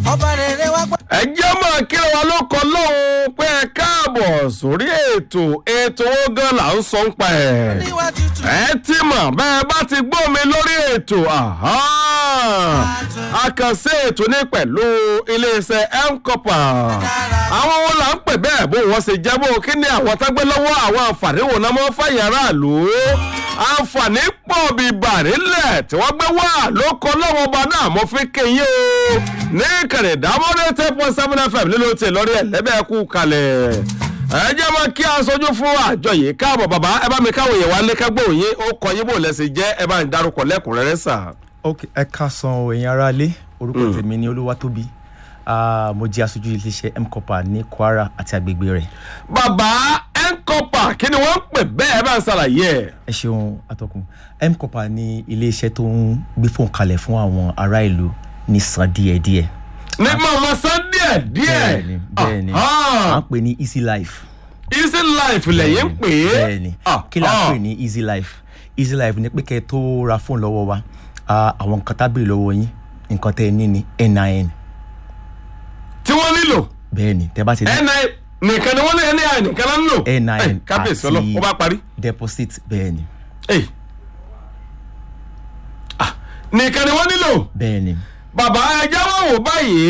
ọba rere wá gbọ́. ẹ jẹ́ máa kíra wa ló kọ lóhun pé ẹ káàbọ̀ sórí ètò ètò owó gan là ń sọ ń pa ẹ̀. níwá tutù. ẹ ti mọ̀ bẹ́ẹ̀ bá ti gbọ́ mi lórí ètò àkànṣe ètò ní pẹ̀lú iléeṣẹ́ mcopa àwọn wo là ń pè bẹ́ẹ̀ bó wọ́n ṣe jẹ́ bó kí ni àwọn tágbé lọ́wọ́ àwọn àǹfààní wò náà mọ́ fàyè aráàlú àǹfààní pọ̀ bíi bàrílẹ̀ tí wọ́n gbé wá ló kọ́ lọ́wọ́ ọba náà mo fi kéye o ní ìkànnì ìdámọ́dé ten point seven fm nílò tí lórí ẹ̀lẹ́bẹ̀ẹ́kú kalẹ̀ ẹ jẹ́ mọ́ kí aṣojú fún àjọ yìí káàbọ̀ bàbá ẹ bá mi káwọn èèyàn wá lé kágbó yín ó kọ yín bò lẹ́sìn jẹ́ ẹ bá ń darúkọ lẹ́kùnrẹ́rẹ́ sà. ok ẹ ká san o ẹ̀yin ará ilé orúkọ tèmi ni olúwatóbi Ah, mo jẹ́ aṣojú iléeṣẹ́ mcopa ní kwara àti agbègbè rẹ̀ bàbá ẹnkọpà kí ni wọ́n ń pè bẹ́ẹ̀ bá ń ṣàlàyé ẹ̀. ẹ ṣeun atọ́kùn mcopa ní iléeṣẹ́ tó ń gbé fóun kalẹ̀ fún àwọn ará ìlú ní san díẹ̀díẹ̀ ní màmá san díẹ̀ díẹ̀ bẹ́ẹ̀ni bẹ́ẹ̀ni Ah, à ń pè ní easy life easy life lẹ́yìn ń pè é. bẹ́ẹ̀ni Ah, kí la ah. ń pè ní easy life easy life ni pé kẹ́ ẹ tó ra fóònù lọ́wọ́ wa ah, àwọn nǹkan tábìlì lọ́wọ́ yín nǹkan tẹ́ ẹ ní ni nin tí wọ́n nílò bẹ́ẹ̀ni tẹ́ bá ti ní ni nìkan ni wọ́n ní ni nìkan náà ń lò. NIN Eh, kábíyèsí ọlọ́ ó bá parí. deposit bẹ́ẹ̀ni Eh. Ah, nìkan ni wọ́n nílò. bẹ́ẹ̀ni bàbá ẹja wà wò báyìí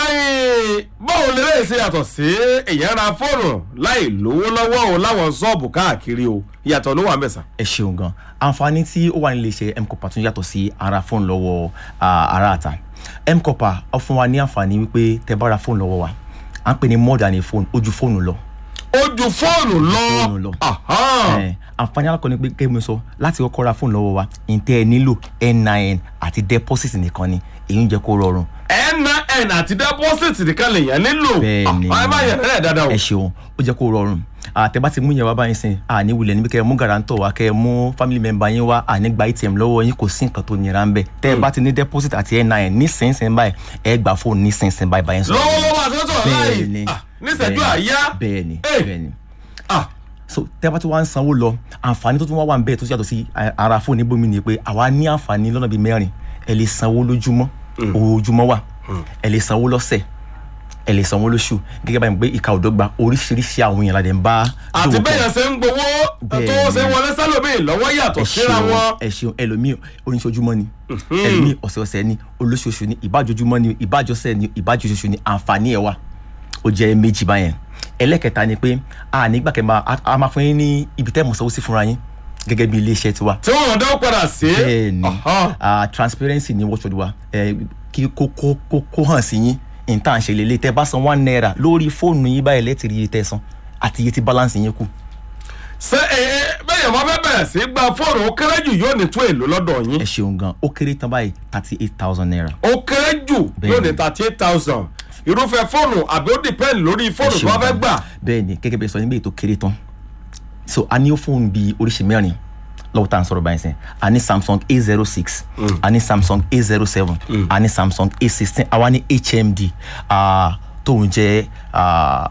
ayé báwo lè lè ṣe yàtọ̀ sí èèyàn ra fóònù láì lówó lọ́wọ́ o láwọn ṣọ́ọ̀bù káàkiri o ìyàtọ̀ ló wà mẹ́sà. ẹ ṣeun gan àǹfààní tí ó wà nílé iṣẹ́ mcopa tún yàtọ̀ sí ara fóònù lọ́wọ́ ah, ará àta mcopa ó fún wa ní àǹfààní wípé tẹ́ bá ra fóònù lọ́wọ́ wa à ń pè ní more than a phone ojú fóònù lọ ojú fóònù fóònù lọ. lọ. Aha. Eh, àǹfààní alákọ̀ọ́ ni pé kí mo sọ láti kọ́kọ́ ra fóònù lọ́wọ́ wa ǹtẹ́ ẹ nílò nin àti deposit nìkan ni èyí ń jẹ́ kó rọrùn nin àti deposit nìkan lèèyàn nílò. Bẹ́ẹ̀ni. Ah, ẹ bá yẹn rẹ̀ dáadáa o. ẹ ṣeun ó jẹ́ kó rọrùn àtẹ̀bá ti mú yẹn wá báyìí sìn àní wulẹ̀ níbi kẹ́ ẹ mú garanto wá kẹ́ ẹ mú family member yín wá àní gba atm lọ́wọ́ yín kò sí nǹkan tó nira ń bẹ̀ tẹ́ ẹ bá ti ní deposit àti nin ní sínsìn báyìí ẹ gbà fóònù ní sínsìn báyìí báyìí sọ. lọ́wọ́lọ́wọ́ àti lọ́sọ̀rọ̀ bẹ́ẹ̀ni láàyè Ah, níṣẹ́jú bẹ́ẹ̀ni, àyá. bẹ́ẹ̀ni Eh. bẹ́ẹ̀ni Ah, so tẹ́ bá ti wá ń sanwó lọ àǹfààní tó tún wá wà ń bẹ́ẹ̀ tó yàtọ̀ sí a- ara fóònù níbomi ni pé àwa ní àǹfààní lọ́nà bíi mẹ́rin ẹ lè sanwó lójúmọ́ ojúmọ́ wà ẹ lè sanwó lọ́sẹ̀ ẹ lè sanwó lóṣù gẹ́gẹ́ báyìí pé ìka òdọ́gba oríṣiríṣi àwọn èèyàn la dẹ̀ ń bá àti dòwò pọ̀. bẹ́ẹ̀ yẹn ṣe ń gbowó tó Bẹ́ẹ̀ni. ṣe wọlé sálòmíì lọ́wọ́ yàtọ̀ ẹ síra ṣeun wọn. ẹ ṣeun ẹlòmíì oníṣojúmọ́ ni ẹlòmíì ọ̀sẹ̀ọ̀sẹ̀ ni olóṣooṣù ni ìbájojúmọ́ ni ìbájọsẹ̀ ni ìbájọṣoṣù ni àǹfààní ẹ̀ wà ó jẹ́ méjì báyẹn ẹlẹ́kẹta ni pé a nígbà kẹma a máa fún yín ní ibi tẹ́ mọ̀ sanwó sí fúnra yín gẹ́gẹ́ bí iléeṣẹ́ tiwa tí wọ́n dán padà sí. bẹ́ẹ̀ni Aha. ah, transparency ni watchword wa ẹ kí kó kó kó kó hàn sí yín nǹkan ṣe lélẹ̀ tẹ́ bá san one naira lórí fóònù yín báyìí lẹ́tìrì iye tẹ́ san àti iye tí balance yín kù ṣé ẹ ẹ bẹ́ẹ̀ yẹn wọ́n fẹ́ bẹ̀rẹ̀ sí gba fóònù ó kéré jù yóò ní tó èlò lọ́dọ̀ yín. ẹ ṣeun gan ó kéré tán báyìí thirty eight thousand naira. ó kéré jù Bẹ́ẹ̀ni. yóò ní thirty eight thousand irúfẹ́ fóònù àbí ó depend lórí fóònù tó wọ́n fẹ́ gbà. bẹ́ẹ̀ ni gẹ́gẹ́ bẹ́ẹ̀ sọ nígbà ètò kéré tán so a ní fóònù bíi oríṣi mẹ́rin lọ́wọ́ tá à ń sọ̀rọ̀ báyìí sẹ́n a ní samsung a zero six a ní samsung a zero seven a ní samsung a sixteen àwa ní hmd ah, tóun jẹ́ ah,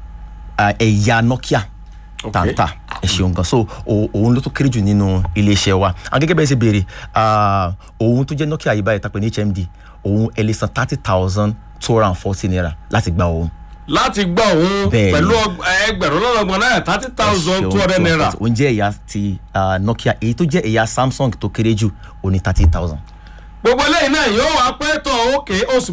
ah, ẹ̀yà nokia tàǹtà ẹ ṣeun gan so o- òun ló tó kéré jù nínú iléeṣẹ́ wa àwọn gẹ́gẹ́ bẹ́ẹ̀ ṣe béèrè ah, òun tó jẹ́ nokia yìí báyìí tàpẹ́ ní hmd òun ẹ lè san thirty thousand two hundred and forty naira láti gba òun. láti gbọ́ òun Bẹ́ẹ̀ni. pẹ̀lú ọg- ẹgbẹ̀rún lọ́nà ọgbọ̀n náírà thirty thousand two hundred naira. òun jẹ́ ẹ̀yà ti ah, nokia èyí tó jẹ́ ẹ̀yà samsung tó kéré jù òun ní thirty thousand. gbogbo eléyìí náà yóò wá pẹ́ tán òkè oṣù